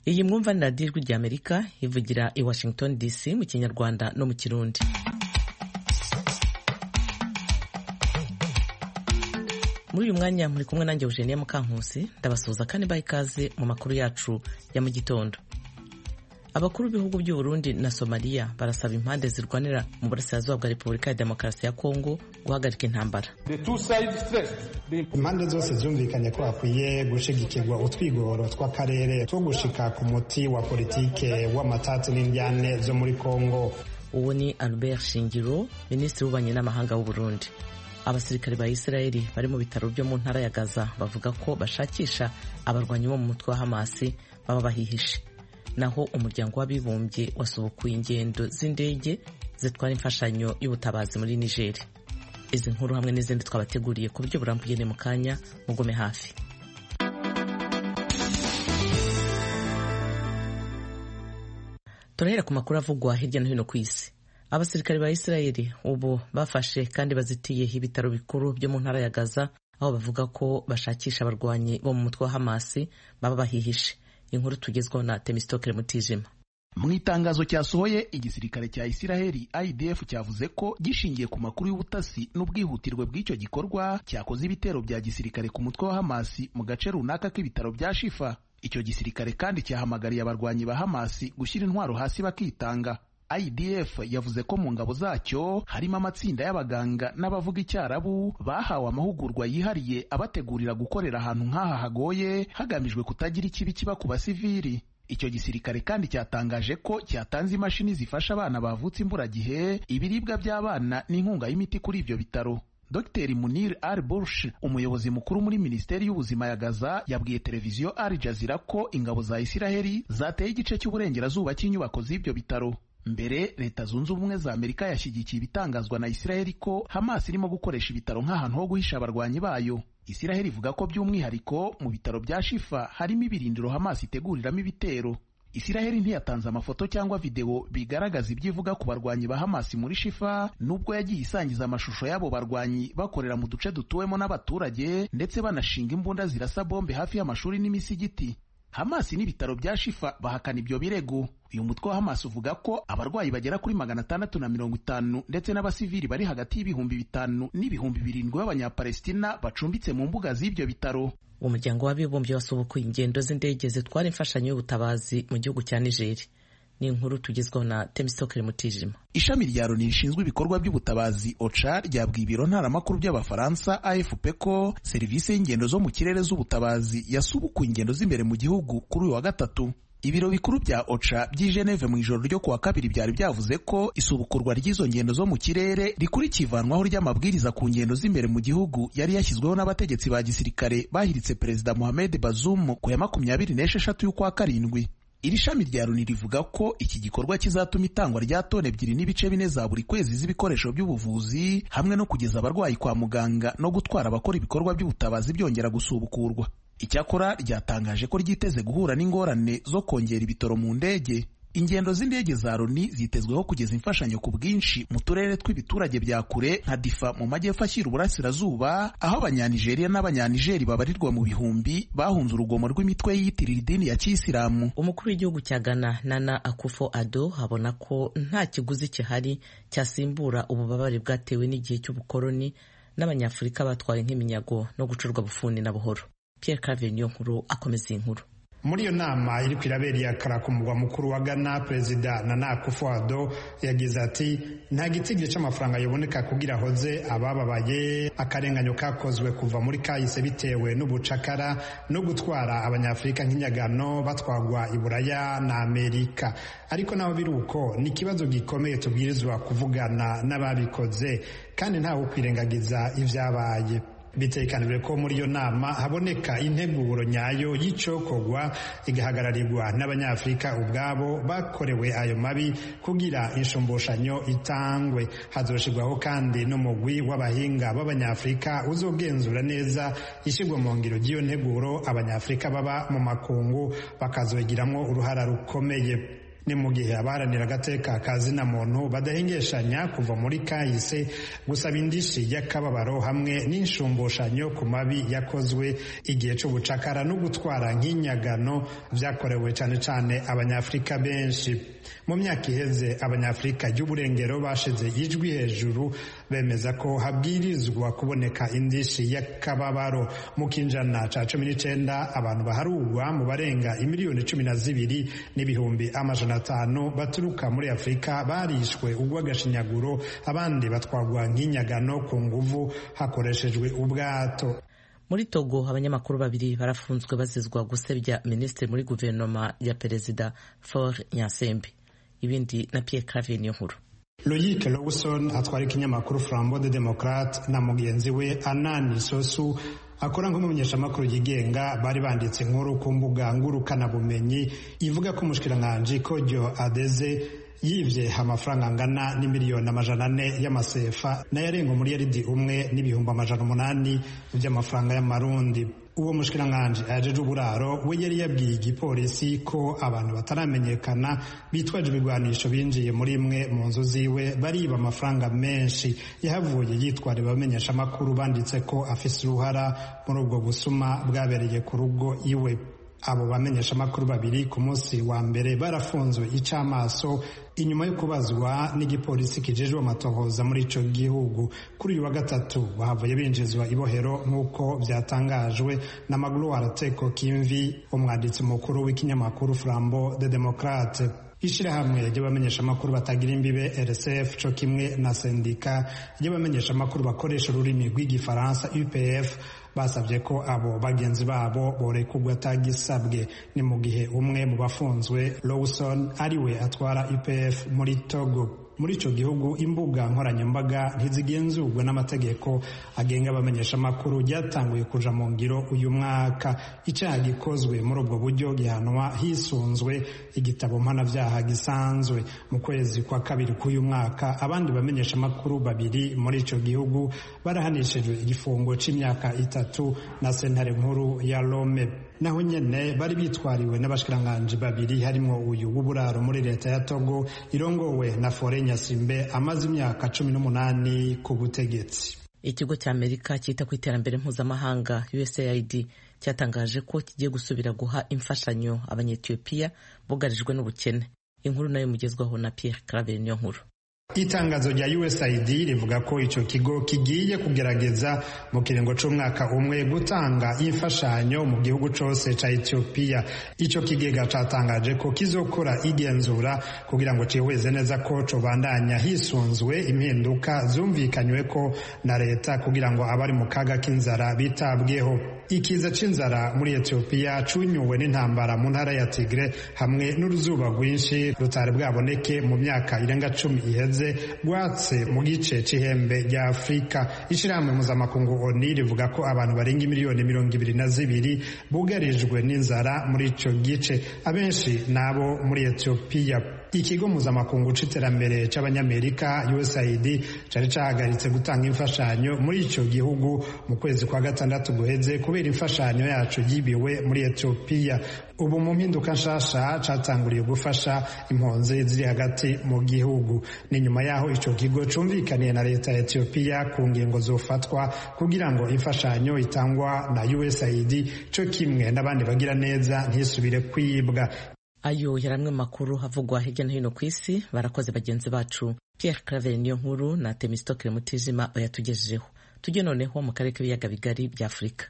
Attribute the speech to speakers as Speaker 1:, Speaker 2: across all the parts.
Speaker 1: iyi mwumva ni radiyo ijwi ry'amerika ivugira i washington dc mu kinyarwanda no mu kirundi muri uyu mwanya muri kumwe nanjye eugenia mukankusi ndabasuhuza kandi mbaha ikaze mu makuru yacu ya mu gitondo abakuru b'ibihugu by'u Burundi na somaliya barasaba impande zirwanira mu burasirazuba bwa repubulika ya demokarasi ya kongo guhagarika intambara
Speaker 2: impande zose zumvikanye ko hakwiye gushigikirwa utwigoro tw'akarere two gushika ku muti wa politike w'amatatsi n'indyane zo muri kongo
Speaker 1: uwo ni albert shingiro minisitiri w'ububanyi n'amahanga w'u Burundi abasirikare ba isirayeli bari mu bitaro byo mu ntara ya gaza bavuga ko bashakisha abarwanyi bo mu mutwe wa hamasi baba bahihishe naho umuryango w'abibumbye wasubukuye ingendo z'indege zitwara imfashanyo y'ubutabazi muri nigeri izi nkuru hamwe n'izindi twabateguriye ku buryo burambuye ni mu kanya mugome hafi turahera ku makuru avugwa hirya no hino ku isi abasirikare ba isirayeli ubu bafashe kandi bazitiye ibitaro bikuru byo mu ntara ya gaza aho bavuga ko bashakisha abarwanyi bo mu mutwe wa hamasi baba bahihishe inkuru tugezwaho na temistokere mutijima
Speaker 3: mu itangazo cyasohoye igisirikare cya isiraheli idf cyavuze ko gishingiye ku makuru y'ubutasi n'ubwihutirwe bw'icyo gikorwa cyakoze ibitero bya gisirikare ku mutwe wa hamasi mu gace runaka k'ibitaro bya shifa icyo gisirikare kandi cyahamagariye abarwanyi ba hamasi gushyira intwaro hasi bakitanga idf yavuze ko mu ngabo zacyo harimo amatsinda y'abaganga n'abavuga icyarabu bahawe amahugurwa yihariye abategurira gukorera ahantu nk'aha hagoye hagamijwe kutagira ikibi kiba ku basivili icyo gisirikare kandi cyatangaje ko cyatanze imashini zifasha abana bavutse imburagihe ibiribwa by'abana n'inkunga y'imiti kuri ibyo bitaro Dr Munir Al Bursh umuyobozi mukuru muri Minisiteri y'Ubuzima ya Gaza yabwiye televiziyo Al Jazeera ko ingabo za Isiraheli zateye igice cy'uburengerazuba cy'inyubako z'ibyo bitaro mbere leta zunze ubumwe za amerika yashyigikiye ibitangazwa na isiraheli ko hamas irimo gukoresha ibitaro nk'ahantu ho guhisha abarwanyi bayo isiraheli ivuga ko by'umwihariko mu bitaro bya shifa harimo ibirindiro hamas iteguriramo ibitero isiraheli ntiyatanze amafoto cyangwa videwo bigaragaza ibyo ivuga ku barwanyi ba hamas muri shifa nubwo yagiye isangiza amashusho y'abo barwanyi bakorera mu duce dutuwemo n'abaturage ndetse banashinga imbunda zirasa bombe hafi y'amashuri n'imisigiti Hamas n'ibitaro bya Shifa bahakana ibyo birego. Uyu mutwe wa Hamas uvuga ko abarwayi bagera kuri magana atandatu na mirongo itanu ndetse n'abasivili bari hagati y'ibihumbi bitanu n'ibihumbi birindwi b'abanyapalestina bacumbitse mu mbuga z'ibyo bitaro.
Speaker 1: Umuryango w'abibumbye wasubukuye ingendo z'indege zitwara imfashanyo y'ubutabazi mu gihugu cya Nigeri. ni inkuru tugezwaho na temisitokere mutijima
Speaker 3: ishami rya loni rishinzwe ibikorwa by'ubutabazi oca ryabwiye ibiro ntaramakuru by'abafaransa afp ko serivisi y'ingendo zo mu kirere z'ubutabazi yasubukuye ingendo z'imbere mu gihugu kuri uyu wa gatatu ibiro bikuru bya oca by'i geneve mu ijoro ryo kuwa kabiri byari byavuze ko isubukurwa ry'izo ngendo zo mu kirere rikurikiye ivanwaho ry'amabwiriza ku ngendo z'imbere mu gihugu yari yashyizweho n'abategetsi ba gisirikare bahiritse perezida mohamed bazoum ku ya makumyabiri n'esheshatu y'ukwa karindwi iri shami rya loni rivuga ko iki gikorwa kizatuma itangwa rya toni ebyiri n'ibice bine za buri kwezi z'ibikoresho by'ubuvuzi hamwe no kugeza abarwayi kwa muganga no gutwara abakora ibikorwa by'ubutabazi byongera gusubukurwa icyakora ryatangaje ko ryiteze guhura n'ingorane zo kongera ibitoro mu ndege ingendo z'indege za loni zitezweho kugeza imfashanyo ku bwinshi mu turere tw'ibiturage bya kure nka difa mu majyepfo ashyira uburasirazuba aho abanyanigeriya n'abanyanigeri babarirwa mu bihumbi bahunze urugomo rw'imitwe yiyitirira idini ya kiyisilamu
Speaker 1: umukuru w'igihugu cya ghana nana akufo ado abona ko nta kiguzi gihari cyasimbura ububabare bwatewe n'igihe cy'ubukoloni n'abanyafurika batwaye nk'iminyago no gucurwa bufuni na buhoro pierre claver niyo nkuru akomeza iyi nkuru
Speaker 2: muri iyo nama iri kwirabera iyakara ku mugwa mukuru wa ghana perezida nana akufo-addo yagize ati nta gitigiri cy'amafaranga yaboneka kugira ahoze abababaye akarenganyo kakozwe kuva muri kahise bitewe n'ubucakara no gutwara abanyafurika nk'inyagano batwagwa i buraya na amerika ariko naho biri uko ni ikibazo gikomeye tubwirizwa kuvugana n'ababikoze kandi ntawe ukwirengagiza ibyabaye bitekanijwe ko muri iyo nama haboneka integuro nyayo y'icyokorwa igahagararirwa n'abanyafurika ubwabo bakorewe ayo mabi kugira inshumbushanyo itangwe hazoshirwaho kandi n'umugwi w'abahinga b'abanyafurika uzogenzura neza ishyirwa mu ngiro ry'iyo nteguro abanyafurika baba mu makungu bakazogiramo uruhara rukomeye ni mu gihe abaharanira agateka ka zina muntu badahengeshanya kuva muri kahise gusaba indishi y'akababaro hamwe n'inshumbushanyo ku mabi yakozwe igihe c'ubucakara no gutwara nk'inyagano vyakorewe cane cane abanyafurika benshi mu myaka iheze abanyafurika y'uburengero bashize ijwi hejuru bemeza ko habwirizwa kuboneka indishi y'akababaro mu kinjana ca cumi n'icenda abantu baharurwa mu barenga imiliyoni cumi na zibiri n'ibihumbi amajana atanu baturuka muri afurika barishwe urw'agashinyaguro abandi batwagwa nk'inyagano ku nguvu hakoreshejwe ubwato
Speaker 1: muri togo abanyamakuru babiri barafunzwe bazizwa gusebya minisitiri muri guverinoma ya perezida for nyasembe ibindi na pierre claver niyo nkuru
Speaker 2: Loyic Lawson atwara ikinyamakuru Flambeau de Democrate na mugenzi we Anani Sosu akora nk'umumenyeshamakuru yigenga bari banditse inkuru ku mbuga ngurukanabumenyi ivuga ko umushikiranganji Kodjo Adeze yivye amafaranga angana n'imiliyoni amajana ane y'amasefa n'ayarenga umuriyaridi umwe n'ibihumbi amajana umunani vy'amafaranga y'amarundi uwo mushikiranganji ajeje uburaro we yari yabwiye igipolisi ko abantu bataramenyekana bitwaje ibigwanisho binjiye muri imwe mu nzu ziwe bariba amafaranga menshi yahavuye yitwara abamenyesha amakuru banditse ko afise uruhara muri ubwo busuma bwabereye ku rugo iwe abo bamenyesha amakuru babiri ku munsi wa mbere barafunzwe icamaso inyuma yo kubazwa n'igipolisi kijejwe amatohoza muri ico gihugu kuri uyu wa gatatu bahavuye binjizwa ibohero nk'uko vyatangajwe na magloire teko kimvi umwanditsi mukuru w'ikinyamakuru flambeau de democrate ishirahamwe ry'abamenyeshamakuru batagira imbibe rsf co kimwe na sendika ry'abamenyeshamakuru bakoresha ururimi rw'igifaransa upf basabye ko abo bagenzi babo borekurwa atagisabwe ni mu gihe umwe mu bafunzwe lawson ariwe atwara upf muri togo muri ico gihugu imbuga nkoranyambaga ntizigenzurwa n'amategeko agenga abamenyeshamakuru ryatanguye kuja mu ngiro uyu mwaka icaha gikozwe muri ubwo buryo gihanwa hisunzwe igitabo mpanavyaha gisanzwe mu kwezi kwa kabiri k'uyu mwaka abandi bamenyeshamakuru babiri muri ico gihugu barahanishijwe igifungo c'imyaka itatu na sentare nkuru ya Rome naho nyene bari bitwariwe n'abashikiranganji babiri harimwo uyu w'uburaro muri leta ya Togo irongowe na Fore Nyasimbe amaze imyaka cumi n'umunani ku butegetsi
Speaker 1: ikigo cya amerika cyita ku iterambere mpuzamahanga usaid cyatangaje ko kigiye gusubira guha imfashanyo abanyetiyopiya bugarijwe n'ubukene inkuru nayo mugezwaho na pierre claver niyo nkuru
Speaker 2: itangazo rya usaid rivuga ko ico kigo kigiye kugerageza mu kiringo c'umwaka umwe gutanga imfashanyo mu gihugu cose ca etiyopiya ico kigega catangaje ko kizokora igenzura kugira ngo cihweze neza ko cobandanya hisunzwe impinduka zumvikanywe ko na leta kugira ngo abari mu kaga k'inzara bitabweho ikiza c'inzara muri etiyopiya cunyuwe n'intambara mu ntara ya tigre hamwe n'uruzuba rwinshi rutari bwaboneke mu myaka irenga cumi iheze rwatse mu gice c'ihembe rya afurika ishirahamwe mpuzamakungu oni rivuga ko abantu barenga miliyoni mirongo ibiri na zibiri bugarijwe n'inzara muri ico gice abenshi nabo muri etiyopiya ikigo mpuzamakungu c'iterambere c'abanyamerika usaid cari cahagaritse gutanga imfashanyo muri ico gihugu mu kwezi kwa gatandatu guheze kubera imfashanyo yacu yibiwe muri etiyopiya ubu mu mpinduka nshasha catanguriye gufasha impunzi ziri hagati mu gihugu ni nyuma yaho ico kigo cumvikaniye na leta ya etiyopiya ku ngingo zofatwa kugira ngo imfashanyo itangwa na usaid co kimwe n'abandi bagira neza ntisubire kwibwa
Speaker 1: ayo yari amwe makuru havugwa hirya no hino ku isi barakoze bagenzi bacu pierre claver niyo nkuru na temistokere mutijima bayatugejejeho tujye noneho mu karere k'ibiyaga bigari bya afurika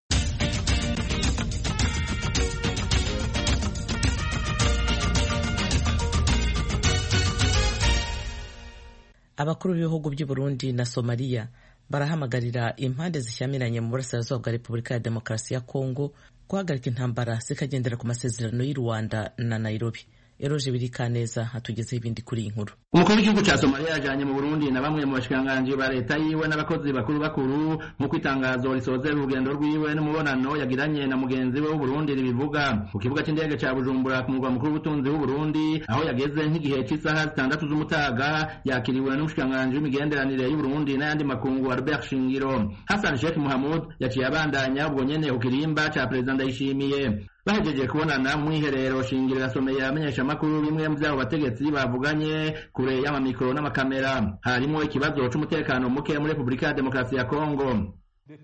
Speaker 1: abakuru b'ibihugu by'u Burundi na somaliya barahamagarira impande zishyamiranye mu burasirazuba bwa repubulika ya demokarasi ya kongo guhagarika intambara zikagendera ku masezerano y'u Rwanda na Nairobi eroje birikaneza hatugezeho ibindi kuri iyi nkuru
Speaker 4: umukuru w'igihugu cya somaliya yajanye mu burundi na bamwe mu bashikiranganji ba leta yiwe n'abakozi bakuru bakuru nk'uko itangazo risozera urugendo rwiwe n'umubonano yagiranye na mugenzi we w'uburundi ribivuga ku kibuga c'indege ca bujumbura ku murwa mukuru w'ubutunzi w'uburundi aho yageze nk'igihe c'isaha zitandatu z'umutaga yakiriwe n'umushikiranganji w'imigenderanire y'uburundi n'ayandi makungu albert shingiro hassan sheikh muhamud yaciye abandanya ubwo nyene ku kirimba ca perezida ndayishimiye bahejeje kubonana mu mwiherero shingiro irasomeye abamenyeshamakuru bimwe mu vyabo bategetsi bavuganye kure y'amamikoro n'amakamera harimo ikibazo c'umutekano muke muri repubulika ya demokarasi ya kongo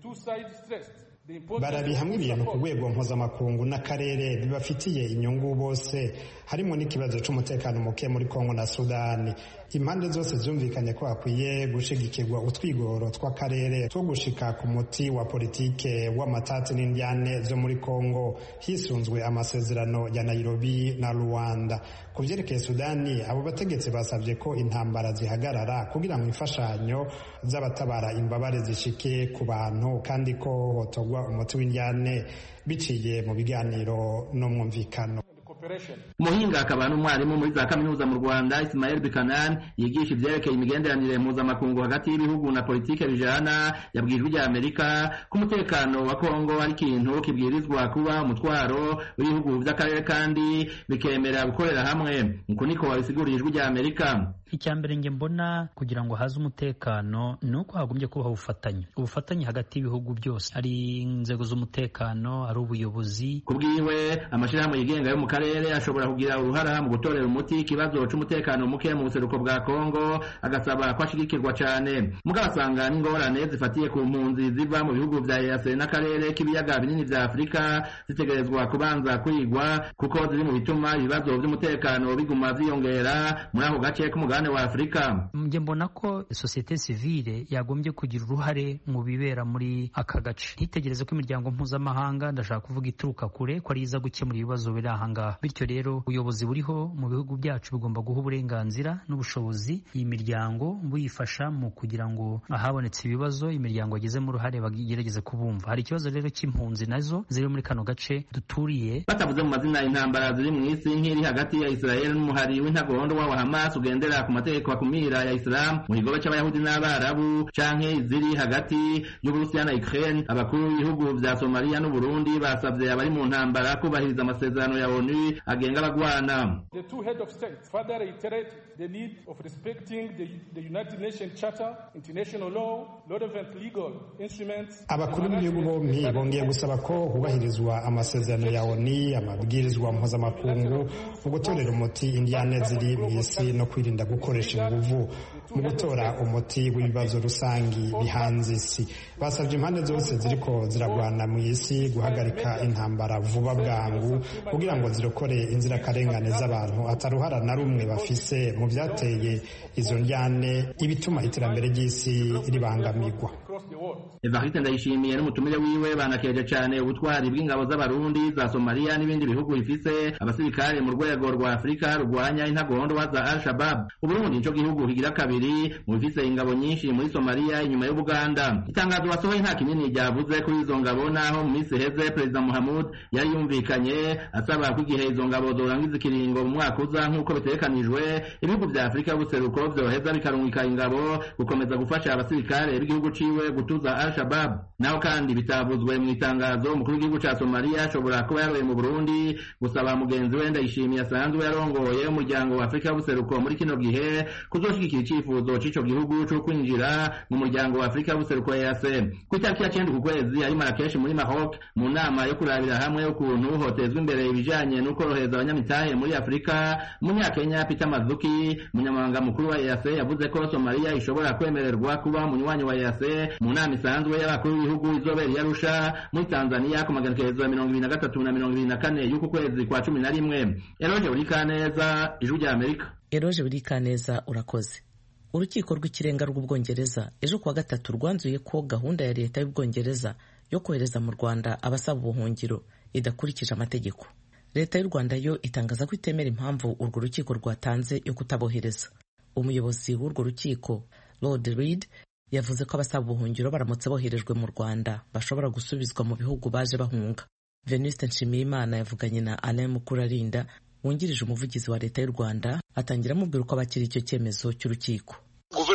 Speaker 2: barabi hamwe ibintu ku rwego mpuzamakungu n'akarere bibafitiye inyungu bose harimo n'ikibazo c'umutekano muke muri kongo na sudani impande zose zumvikanye ko hakwiye gushigikirwa utwigoro tw'akarere two gushika ku muti wa politike w'amatati n'indyane zo muri kongo hisunzwe amasezerano ya nairobi na rwanda ku vyerekeye sudani abo bategetsi basavye ko intambara zihagarara kugira ngo imfashanyo z'abatabara imbabare zishike ku bantu kandi ko hotogwa umuti w'indyane biciye mu biganiro no mwumvikano
Speaker 4: umuhinga akaba n'umwarimu muri za kaminuza mu rwanda ismael bikanan yigisha ivyerekeye imigenderanire mpuzamakungu hagati y'ibihugu na politike bijana yabwijwe rya amerika ko umutekano wa kongo ari ikintu kibwirizwa kuba umutwaro w'ibihugu vy'akarere kandi bikemera gukorera hamwe uku niko wabisiguriye ijwi rya amerika
Speaker 5: icya mbere nge mbona kugira ngo haze umutekano ni uko hagombye kubaho ubufatanye ubufatanye hagati y'ibihugu byose ari inzego z'umutekano ari ubuyobozi
Speaker 4: ku bwiwe amashyirahamwe yigenga yo mu karere ashobora kugira uruhara mu gutorera umuti ikibazo c'umutekano muke mu buseruko bwa kongo agasaba ko ashigikirwa cane mugabo asanga n'ingorane zifatiye ku mpunzi ziva mu bihugu vya ease n'akarere k'ibiyaga binini vya afurika zitegerezwa kubanza kwigwa kuko ziri mu bituma ibibazo vy'umutekano biguma vyiyongera muri ako gace k'umugabane wa afurika
Speaker 5: nge mbona ko sosiyete sivile yagombye kugira uruhare mu bibera muri aka gace ntitegereze ko imiryango mpuzamahanga ndashaka kuvuga ituruka kure ko ari iza gukemura ibibazo biri ahangaha bityo rero ubuyobozi buriho mu bihugu byacu bugomba guha uburenganzira n'ubushobozi iyi miryango buyifasha mu kugira ngo ahabonetse ibibazo imiryango yagizemo uruhare bagerageze kubumva hari ikibazo rero cy'impunzi nazo ziri muri kano gace duturiye
Speaker 4: batavuze mu mazina intambara ziri mu isi nk'iri hagati ya israel n'umuhari w'intagondo wa hamas ugendera ku mategeko akumira ya islam mu kigobe cy'abayahudi n'abarabu canke iziri hagati y'uburusiya na ukraine abakuru b'ibihugu vya somaliya n'uburundi basavye abari mu ntambara kubahiriza amasezerano ya onu agenga abagwana
Speaker 6: The two head of states further reiterate the need of respecting the, the United Nations Charter, international law, relevant legal instruments.
Speaker 2: abakuru b'ibihugu bompi bongeye gusaba ko hubahirizwa amasezerano ya oni amabwirizwa mpuzamakungu mu gutorera umuti indiyane ziri mu isi no kwirinda gukoresha inguvu mu gutora umuti w'ibibazo rusangi bihanze isi basabye impande zose ziriko ziragwana mu isi guhagarika intambara vuba bwangu kugira ngo zirokore inzirakarengane z'abantu ataruhara na rumwe bafise mu byateye izo njyane ibituma iterambere ry'isi ribangamirwa
Speaker 4: evariste ndayishimiye n'umutumire wiwe banakeje cane ubutwari bw'ingabo z'abarundi za somaliya n'ibindi bihugu bifise abasirikare mu rwego rwa afurika rurwanya intagondwa za al shabab uburundi nico gihugu kigira kabiri mu bifise ingabo nyinshi muri somaliya inyuma y'ubuganda itangazo wasohoye nta kinini ryavuze kuri izo ngabo naho mu minsi iheze perezida muhamud yari yumvikanye asaba ko igihe izo ngabo zorangiza ikiringo mu mwaka uza nk'uko bitegekanijwe ibihugu vya afurika y'ubuseruko vyoheza bikarungika ingabo gukomeza gufasha abasirikare b'igihugu ciwe gutuza al shabab naho kandi bitavuzwe mu itangazo umukuru w'igihugu ca somaliya ashobora kuba yaroye mu burundi gusaba mugenzi we ndayishimiye asanzwe yarongoye umuryango wa afurika y'ubuseruko muri kino gihe kuzoshigikira icifuzo c'ico gihugu co kwinjira mu muryango wa afurika y'ubuseruko ease ku itariki ya cenda ku kwezi ari marakeshi muri maroc mu nama yo kurabira hamwe ukuntu hotezwa imbere ibijanye n'ukorohereza abanyamitahe muri afurika umunyakenya peter mazuki umunyamabanga mukuru wa ease yavuze ko somaliya ishobora kwemererwa kuba umunywanyi wa ease mu nama isanzwe y'abakuru b'ibihugu izobera i arusha muri tanzania ku maganekerezo ya mirongo ibiri na gatatu na mirongo ibiri na kane y'uku kwezi kwa cumi na rimwe eroje buri kaneza ijwi rya amerika
Speaker 1: eroje buri kaneza urakoze urukiko rw'ikirenga rw'ubwongereza ejo kuwa gatatu rwanzuye ko gahunda ya leta y'ubwongereza yo kohereza mu rwanda abasaba ubuhungiro idakurikije amategeko leta y'u rwanda yo itangaza ko itemera impamvu urwo rukiko rwatanze yo kutabohereza umuyobozi w'urwo rukiko lord reed yavuze ko abasaba ubuhungiro baramutse boherejwe mu rwanda bashobora gusubizwa mu bihugu baje bahunga venuste nshimiyimana yavuganye na alain mukurarinda wungirije umuvugizi wa leta y'u rwanda atangira amubwira uko abakira icyo cyemezo cy'urukiko
Speaker 7: guverinoma y'u rwanda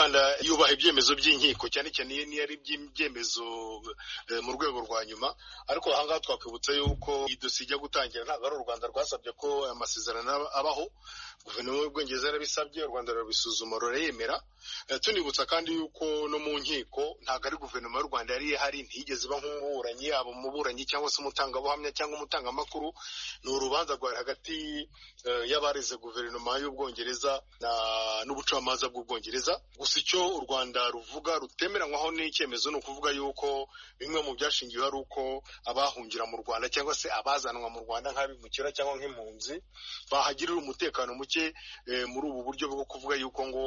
Speaker 7: rwanda yubaha ibyemezo by'inkiko cyane cyane niyo ari ibyemezo mu rwego rwa nyuma ariko ahangaha twakwibutsa yuko iyi dosiye ijya gutangira ntabwo ari u rwanda rwasabye ko aya masezerano abaho guverinoma y'ubwongereza yarabisabye u rwanda rurabisuzuma rurayemera tunibutsa kandi yuko no mu nkiko ntabwo ari guverinoma y'u rwanda yari ihari ntiyigeze iba nk'umuburanyi yaba umuburanyi cyangwa se umutangabuhamya cyangwa umutangamakuru ni urubanza rwari hagati y'abareze guverinoma y'ubwongereza n'ubucamanza bw'ubwongereza gusa icyo u rwanda ruvuga rutemeranywaho n'icyemezo ni ukuvuga yuko bimwe mu byashingiwe ari uko abahungira mu rwanda cyangwa se abazanwa mu rwanda nk'abimukira cyangwa nk'impunzi bahagirira umutekano muke muri ubu buryo bwo kuvuga yuko ngo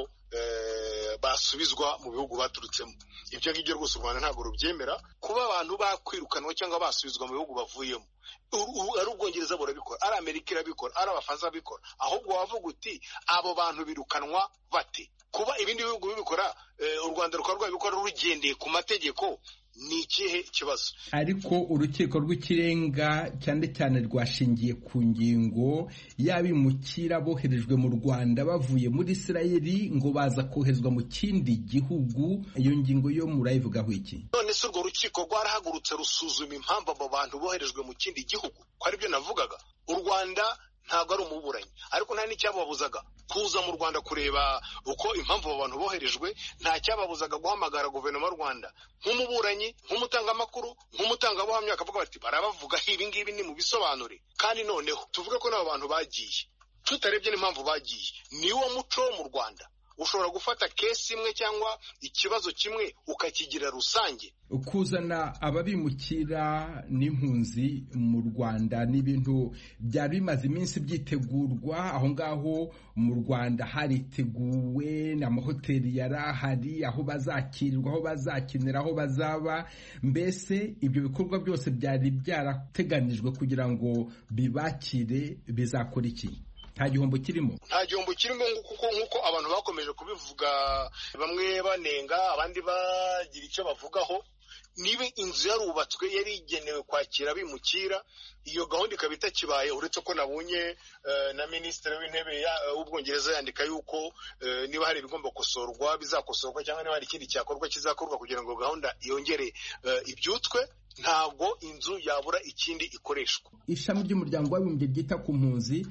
Speaker 7: basubizwa mu bihugu baturutsemo ibyo ngibyo rwose u rwanda ntabwo rubyemera kuba abantu bakwirukanwa cyangwa basubizwa mu bihugu bavuyemo ari ubwongereza burabikora ari amerika irabikora ari abafaransa babikora ahubwo wavuga uti abo bantu birukanwa bate kuba ibindi bihugu bibikora u rwanda rukaba rwabikora rugendeye ku mategeko ni ikihe kibazo
Speaker 8: ariko urukiko rw'ikirenga cyane cyane rwashingiye ku ngingo y'abimukira boherejwe mu rwanda bavuye muri isirayeli ngo baza koherezwa mu kindi gihugu iyo ngingo yo murayivugaho iki
Speaker 7: none se urwo rukiko rwarahagurutse rusuzuma impamvu abo bantu boherejwe mu kindi gihugu ko aribyo navugaga u rwanda ntabwo ari umuburanyi ariko nta n'icyababuzaga kuza mu rwanda kureba uko impamvu abo bantu boherejwe nta cyababuzaga guhamagara guverinoma y'u rwanda nk'umuburanyi nk'umutangamakuru nk'umutangabuhamya bakavuga bati barabavugaho ibi ngibi ni mu bisobanure kandi noneho tuvuge ko n'abo bantu bagiye tutarebye n'impamvu bagiye niwo muco wo mu rwanda ushobora gufata kesi imwe cyangwa ikibazo kimwe ukakigira rusange
Speaker 8: kuzana ababimukira n'impunzi mu rwanda ni ibintu byari bimaze iminsi byitegurwa aho ngaho mu rwanda hariteguwe amahoteli yari ahari aho bazakirirwa aho bazakinira aho bazaba mbese ibyo bikorwa byose byari byarateganijwe kugira ngo bibakire bizakora iki nta gihombo kirimo
Speaker 7: nta gihombo kirimo kuko nk'uko abantu bakomeje kubivuga bamwe banenga abandi bagira icyo bavugaho niba inzu yarubatswe yari igenewe kwakira abimukira iyo gahunda ikaba itakibaye uretse ko nabonye na minisitiri w'intebe w'ubwongereza yandika yuko niba hari ibigomba gukosorwa bizakosorwa cyangwa niba hari ikindi cyakorwa kizakorwa kugira ngo gahunda yongere ibyutswe ntabwo inzu yabura ikindi ikoreshwa
Speaker 8: ishami ry'umuryango w'abibumbye ryita ku mpunzi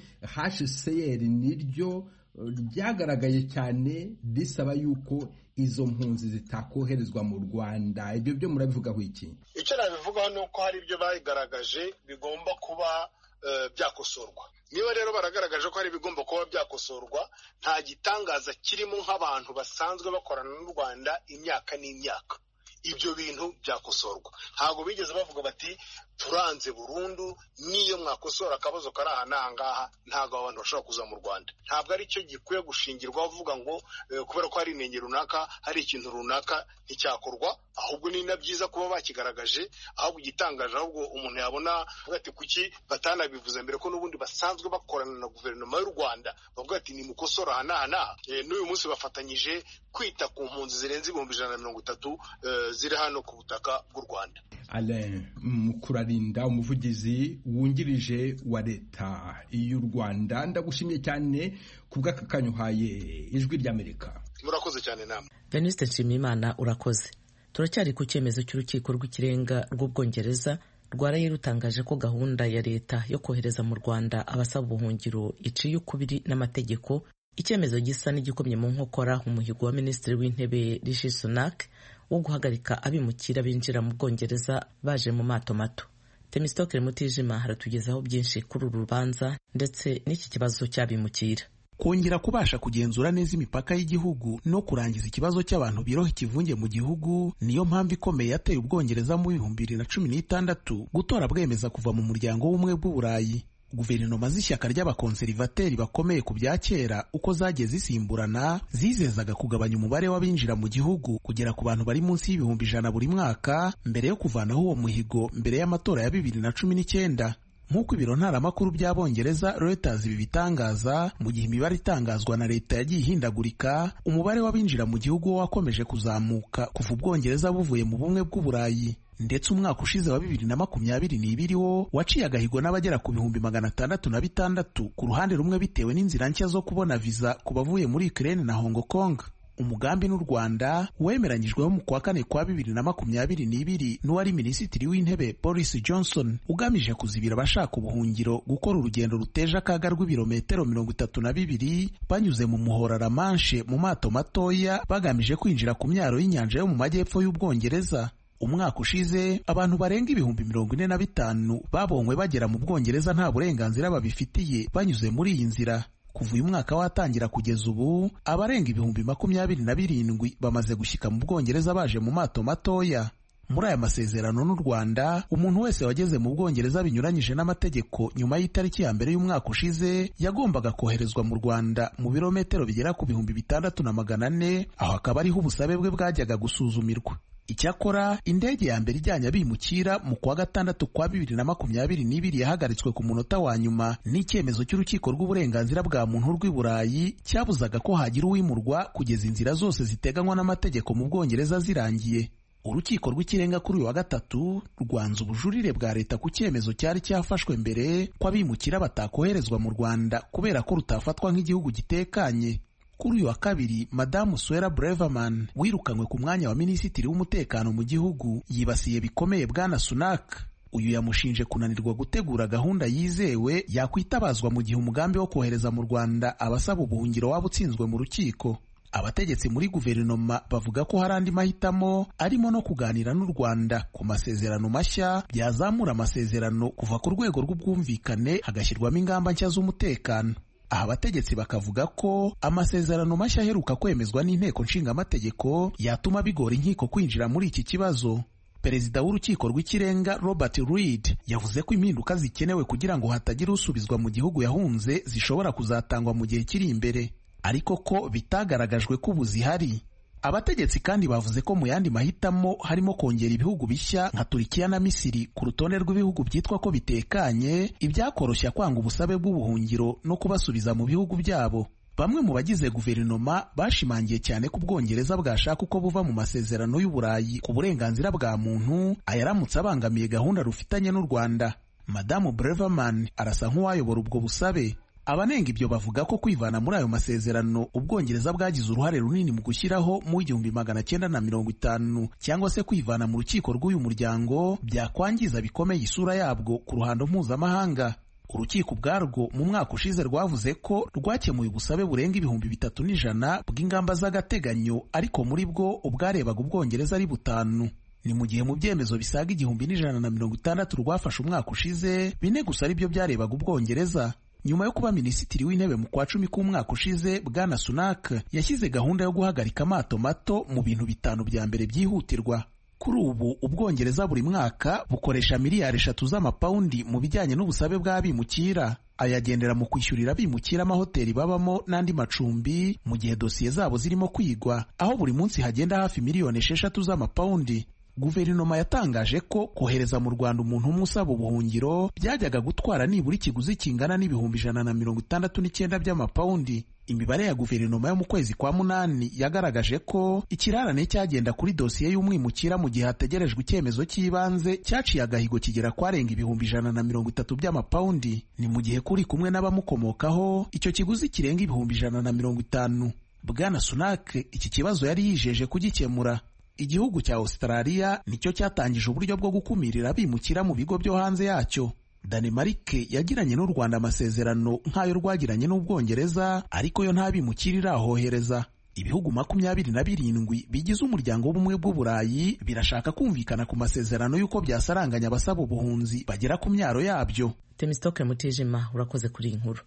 Speaker 8: hcr niryo ryagaragaye cyane risaba yuko izo mpunzi zitakoherezwa mu rwanda ibyo byo murabivugaho iki
Speaker 7: icyo nabivugaho ni uko hari ibyo bagaragaje bigomba kuba byakosorwa niba rero baragaragaje ko hari ibigomba kuba byakosorwa nta gitangaza kirimo nk'abantu basanzwe bakorana n'u rwanda imyaka n'imyaka ibyo bintu byakosorwa ntabwo bigeze bavuga bati turanze burundu n'iyo mwakosora akabazo kari aha n'aha ngaha ntabwo abantu bashobora kuza mu rwanda ntabwo ari cyo gikwiye gushingirwaho uvuga ngo kubera ko hari inenge runaka hari ikintu runaka nticyakorwa ahubwo ni na byiza kuba bakigaragaje ahubwo igitangaje ahubwo umuntu yabona ati kuki batanabivuze mbere ko n'ubundi basanzwe bakorana na guverinoma y'u rwanda bavuga ati ni mukosora aha n'aha n'aha n'uyu munsi bafatanyije kwita ku mpunzi zirenze ibihumbi ijana na mirongo itatu ziri hano ku butaka bw'u rwanda
Speaker 8: alain mukurarinda umuvugizi wungirije wa leta y'u rwanda ndagushimiye cyane ku bw'aka kanyuhaye ijwi ry'amerika
Speaker 7: murakoze cyane namwe
Speaker 1: venuste nshimiyimana urakoze turacyari ku cyemezo cy'urukiko rw'ikirenga rw'ubwongereza rwaraye rutangaje ko gahunda ya leta yo kohereza mu rwanda abasaba ubuhungiro iciye ukubiri n'amategeko icyemezo gisa n'igikomye mu nkokora umuhigo wa minisitiri w'intebe rishi sunak wo guhagarika abimukira binjira mu bwongereza baje mu mato mato temisitokere mutijima haratugezaho byinshi kuri uru rubanza ndetse n'iki kibazo cy'abimukira
Speaker 3: kongera kubasha kugenzura neza imipaka y'igihugu no kurangiza ikibazo cy'abantu biroha ikivunge mu gihugu niyo mpamvu ikomeye yateye ubwongereza mu bihumbi bibiri na cumi n'itandatu gutora bwemeza kuva mu muryango w'ubumwe bw'uburayi guverinoma z'ishyaka ry'abakonserivateri bakomeye ku bya kera uko zagiye zisimburana zizezaga kugabanya umubare w'abinjira mu gihugu kugera ku bantu bari munsi y'ibihumbi ijana buri mwaka mbere yo kuvanaho uwo muhigo mbere y'amatora ya bibiri na cumi n'icyenda nk'uko ibiro ntaramakuru by'abongereza Reuters ibi bitangaza mu gihe imibare itangazwa na leta yagiye ihindagurika umubare w'abinjira mu gihugu wo wakomeje kuzamuka kuva ubwongereza buvuye mu bumwe bw'uburayi ndetse umwaka ushize wa bibiri na makumyabiri n'ibiri wo waciye agahigo n'abagera ku bihumbi magana atandatu na bitandatu ku ruhande rumwe bitewe n'inzira nshya zo kubona viza ku bavuye muri Ukraine na Hong Kong umugambi n'u rwanda wemeranyijweho mu kwa kane kwa bibiri na makumyabiri n'ibiri n'uwari minisitiri w'intebe boris johnson ugamije kuzibira abashaka ubuhungiro gukora urugendo ruteje akaga rw'ibirometero mirongo itatu na bibiri banyuze mu muhora ramanshe mu mato matoya bagamije kwinjira ku myaro y'inyanja yo mu majyepfo y'ubwongereza umwaka ushize abantu barenga ibihumbi mirongo ine na bitanu babonywe bagera mu bwongereza nta burenganzira babifitiye banyuze muri iyi nzira kuva uyu mwaka watangira kugeza ubu abarenga ibihumbi makumyabiri na birindwi bamaze gushyika mu bwongereza baje mu mato matoya muri aya masezerano n'u rwanda umuntu wese wageze mu bwongereza binyuranyije n'amategeko nyuma y'itariki ya mbere y'umwaka ushize yagombaga koherezwa mu rwanda mu birometero bigera ku bihumbi bitandatu na magana ane aho akaba ariho ubusabe bwe bwajyaga gusuzumirwa icyakora indege ya mbere ijyanye abimukira mu kwa gatandatu kwa bibiri na makumyabiri n'ibiri yahagaritswe ku munota wa nyuma n'icyemezo cy'urukiko rw'uburenganzira bwa muntu rw'i burayi cyabuzaga ko hagira uwimurwa kugeza inzira zose ziteganywa n'amategeko mu bwongereza zirangiye urukiko rw'ikirenga kuri uyu wa gatatu rwanze ubujurire bwa leta ku cyemezo cyari cyafashwe mbere ko abimukira batakoherezwa mu rwanda kubera ko rutafatwa nk'igihugu gitekanye kuri uyu wa kabiri madamu swera breverman wirukanywe ku mwanya wa minisitiri w'umutekano mu gihugu yibasiye bikomeye bwana sunak uyu yamushinje kunanirwa gutegura gahunda yizewe yakwitabazwa mu gihe umugambi wo kohereza mu rwanda abasaba ubuhungiro waba utsinzwe mu rukiko abategetsi muri guverinoma bavuga ko hari andi mahitamo arimo no kuganira n'u rwanda ku masezerano mashya byazamura amasezerano kuva ku rwego rw'ubwumvikane hagashyirwamo ingamba nshya z'umutekano aha abategetsi bakavuga ko amasezerano mashya aheruka kwemezwa n'inteko nshingamategeko yatuma bigora inkiko kwinjira muri iki kibazo perezida w'urukiko rw'ikirenga robert reed yavuze ko impinduka zikenewe kugira ngo hatagira usubizwa mu gihugu yahunze zishobora kuzatangwa mu gihe kiri imbere ariko ko bitagaragajwe ko ubu zihari abategetsi kandi bavuze ko mu yandi mahitamo harimo kongera ibihugu bishya nka turikiya na misiri ku rutonde rw'ibihugu byitwa ko bitekanye ibyakoroshya kwanga ubusabe bw'ubuhungiro no kubasubiza mu bihugu byabo bamwe mu bagize guverinoma bashimangiye cyane ko ubwongereza bwashaka uko buva mu masezerano y'uburayi ku burenganzira bwa muntu ayaramutse abangamiye gahunda rufitanye n'u rwanda madamu breverman arasa nk'uwayobora ubwo busabe abanenga ibyo bavuga ko kwivana muri ayo masezerano ubwongereza bwagize uruhare runini mu gushyiraho mu igihumbi magana cyenda na mirongo itanu cyangwa se kwivana mu rukiko rw'uyu muryango byakwangiza bikomeye isura yabwo ku ruhando mpuzamahanga urukiko ubwarwo mu mwaka ushize rwavuze ko rwakemuye ubusabe burenga ibihumbi bitatu n'ijana bw'ingamba z'agateganyo ariko muri bwo ubwarebaga ubwongereza ari butanu ni mu gihe mu byemezo bisaga igihumbi n'ijana na mirongo itandatu rwafashe umwaka ushize bine gusa ari byo byarebaga ubwongereza nyuma yo kuba minisitiri w'intebe mu kwa cumi k'umwaka ushize bwana sunak yashyize gahunda yo guhagarika amato mato mu bintu bitanu bya mbere byihutirwa kuri ubu ubwongereza buri mwaka bukoresha miliyari eshatu z'amapawundi mu bijyanye n'ubusabe bw'abimukira ayagendera mu kwishyurira abimukira amahoteli babamo n'andi macumbi mu gihe dosiye zabo zirimo kwigwa aho buri munsi hagenda hafi miliyoni esheshatu z'amapawundi guverinoma yatangaje ko kohereza mu rwanda umuntu umwe usaba ubuhungiro byajyaga gutwara nibura ikiguzi kingana n'ibihumbi ijana na mirongo itandatu n'icyenda by'amapawundi imibare ya guverinoma yo mu kwezi kwa munani yagaragaje ko ikirarane cyagenda kuri dosiye y'umwimukira mu gihe hategerejwe icyemezo cy'ibanze cyaciye agahigo kigera kwarenga ibihumbi ijana na mirongo itatu by'amapawundi ni mu gihe kuri kumwe n'abamukomokaho icyo kiguzi kirenga ibihumbi ijana na mirongo itanu bwana sunak iki kibazo yari yijeje kugikemura igihugu cya Australia nicyo cyatangije uburyo bwo gukumirira abimukira mu bigo byo hanze yacyo Danemarke yagiranye n'u Rwanda amasezerano nk'ayo rwagiranye n'Ubwongereza ariko yo nta bimukira irahohereza ibihugu makumyabiri na birindwi bigize umuryango w'ubumwe bw'uburayi birashaka kumvikana ku masezerano y'uko byasaranganya abasaba ubuhunzi bagera ku myaro yabyo
Speaker 1: Temistoke Mutijima urakoze kuri iyi nkuru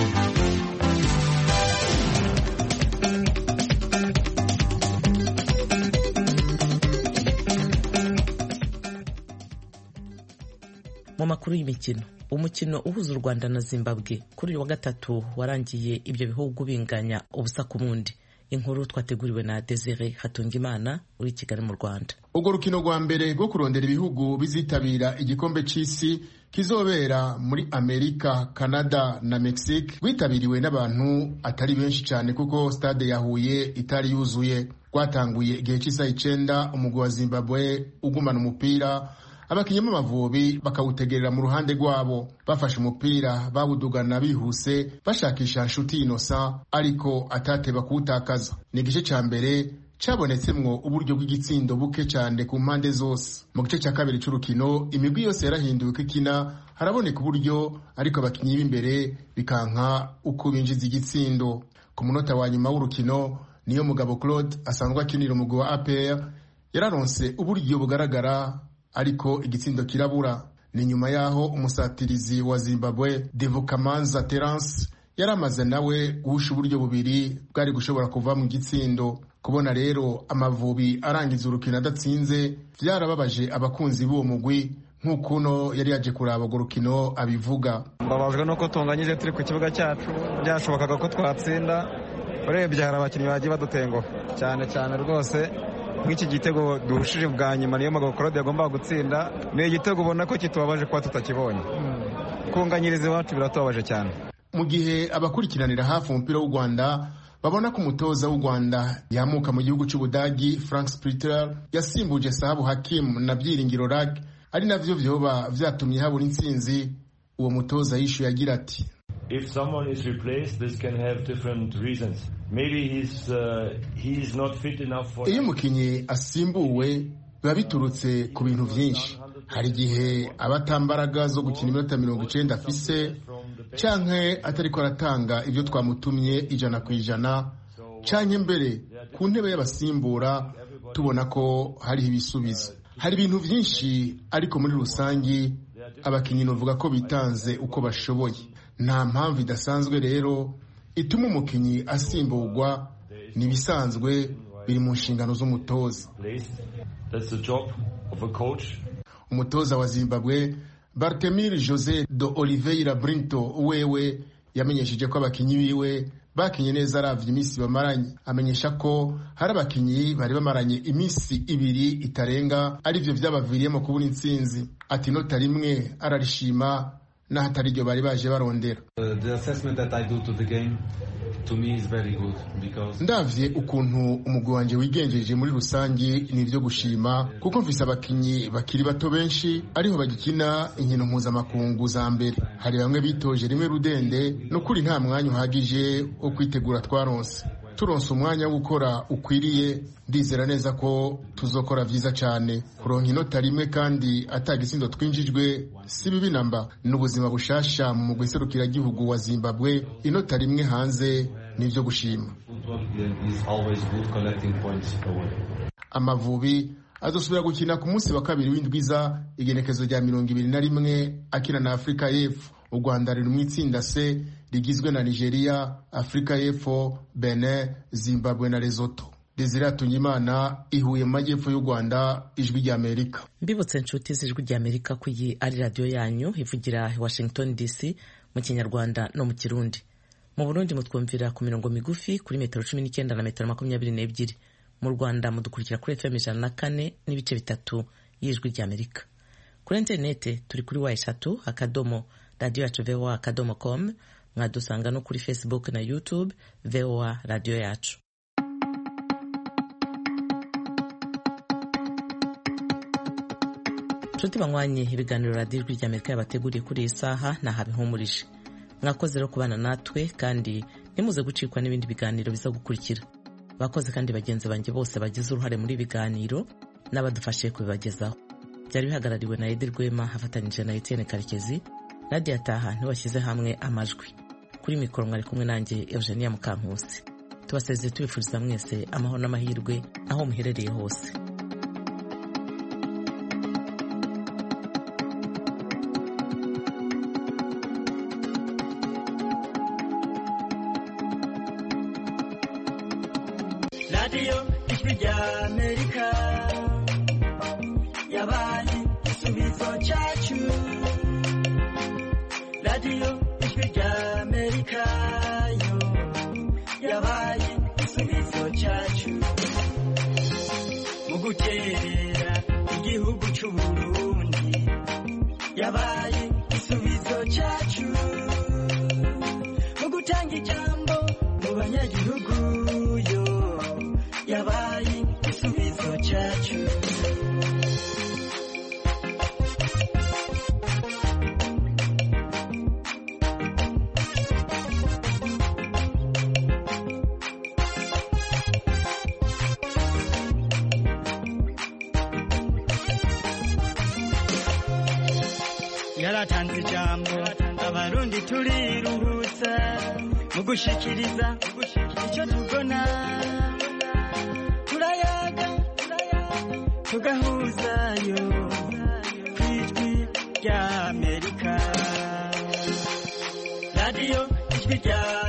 Speaker 1: mu makuru y'imikino umukino uhuza u rwanda na zimbabwe kuri uyu wa gatatu warangiye ibyo bihugu binganya ubusa ku bundi inkuru twateguriwe na desire hatungimana uri kigali mu rwanda
Speaker 9: urwo rukino rwa mbere rwo kurondera ibihugu bizitabira igikombe cy'isi kizobera muri amerika canada na mexique rwitabiriwe n'abantu atari benshi cyane kuko stade ya huye itari yuzuye rwatanguye igihe cy'isaha icyenda umugwi wa zimbabwe ugumana umupira abakinnyi b'amavubi bakawutegerera mu ruhande rwabo bafashe umupira bawudugana bihuse bashakisha nshuti inosa ariko atateba kuwutakaza ni igice cya mbere cabonetsemwo uburyo bw'igitsindo buke cyane ku mpande zose mu gice cya kabiri c'urukino imigwi yose yarahinduwe uko ikina haraboneka uburyo ariko abakinnyi b'imbere bikanka uko binjiza igitsindo ku munota wa nyuma w'urukino niyo mugabo claude asanzwe akinira umugwi wa apr yararonse uburyo bugaragara ariko igitsindo kirabura ni nyuma y'aho umusatirizi wa zimbabwe devukamanza terence yari amaze nawe guhusha uburyo bubiri bwari gushobora kuva mu gitsindo kubona rero amavubi arangiza urukino adatsinze byarababaje abakunzi b'uwo mugwi nk'uko uno yari yaje kuraba urwo rukino abivuga
Speaker 10: mbabajwe nuko tunganyije turi ku kibuga cyacu byashobokaga ko twatsinda urebye hari abakinnyi bagiye badutenguha cyane cyane rwose nk'iki gitego duhushije bwa nyuma niyo magabo claude yagombaga gutsinda ni igitego ubona ko kitubabaje kuba tutakibonye kunganyiriza iwacu biratubabaje cyane
Speaker 9: mu gihe abakurikiranira hafi umupira w'u rwanda babona ko umutoza w'u rwanda yamuka mu gihugu cy'ubudagi frank spritter yasimbuje sahabu hakim na byiringiro rag ari navyo vyoba vyatumye habura intsinzi uwo mutoza yishuye agira ati
Speaker 11: if someone is replaced this can have different reasons maybe he's uh, he's not fit enough for
Speaker 9: iyo umukinnyi asimbuwe biba biturutse ku bintu byinshi hari igihe aba atambaraga zo gukina iminota mirongo icenda afise canke atariko aratanga ibyo twamutumye ijana ku ijana canke mbere ku ntebe y'abasimbura tubona ko hariho ibisubizo hari ibintu byinshi ariko muri rusangi abakinnyi novuga ko bitanze uko bashoboye nta mpamvu idasanzwe rero ituma umukinnyi asimburwa ni ibisanzwe biri mu nshingano z'umutoza umutoza wa zimbabwe bartemir jose do oliveira brinto wewe yamenyesheje ko abakinnyi biwe bakinye neza aravye iminsi bamaranye amenyesha ko hari abakinyi bari bamaranye iminsi ibiri itarenga arivyo vyabaviriyemo kubura intsinzi ati inota rimwe ararishima n'aho atari ryo bari baje barondera ndavye ukuntu umugwi wanje wigenjeje muri rusangi ni ivyo gushima kuko mfise abakinyi bakiri bato benshi ariho bagikina inkino mpuzamakungu za mbere hari bamwe bitoje rimwe rudende nukuri nta mwanya uhagije wo kwitegura twaronse turonse umwanya wo gukora ukwiriye ndizera neza ko tuzokora vyiza cane kuronka inota rimwe kandi atagisindo twinjijwe si bibi namba n'ubuzima bushasha mu mugwi serukiragihugu wa zimbabwe inota rimwe hanze nivyo gushima amavubi azosubira gukina ku munsi wa kabiri w'indwiza igenekezo rya mirongo ibiri na rimwe akina na afurika y'epfo u rwanda riri mu itsinda c rigizwe na nigeria afurika y'epfo benin zimbabwe na lesoto desire atunyimana ihuye mu majyepfo y'u rwanda ijwi ry'amerika
Speaker 1: mbibutse inshuti z'ijwi ry'amerika ko iyi ari radiyo yanyu ivugira washington dc mu kinyarwanda no mu kirundi mu burundi mutwumvira ku mirongo migufi kuri metero cumi n'icyenda na metero makumyabiri n'ebyiri mu rwanda mudukurikira kuri fm ijana na kane n'ibice bitatu y'ijwi ry'amerika kuri interinete turi kuri wa eshatu akadomo radiyo yacu voa akadomo com mwadusanga no kuri facebook na youtube voa radiyo yacu nshuti banywanye ibiganiro radiyo ijwi ry'amerika yabateguriye kuri iyi saha ntaha bihumurije mwakoze rero kubana natwe kandi ntimuze gucikwa n'ibindi biganiro biza gukurikira bakoze kandi bagenzi banjye bose bagize uruhare muri biganiro n'abadufashije kubibagezaho byari bihagarariwe na edi rwema afatanyije na etienne karekezi nadia taha ntibashyize hamwe amajwi kuri mikoro mwari kumwe nanjye eugenia mukankusi tubasezeye tubifuriza mwese amahoro n'amahirwe aho muherereye hose
Speaker 12: radiyo ijwi ry'amerika yabaye igisubizo cyacu radiyo ijwi ry'amerika yo yabaye igisubizo cyacu mu guterera igihugu cy'uburundi yabaye igisubizo cyacu mu gutanga ijambo mu banyagihugu yo yabaye igisubizo cyacu yaratanze ijambo abarundi turiruhutsa mu gushikiriza icyo tubona turayaga tugahuzayo ku ijwi rya amerika radiyo ijwi rya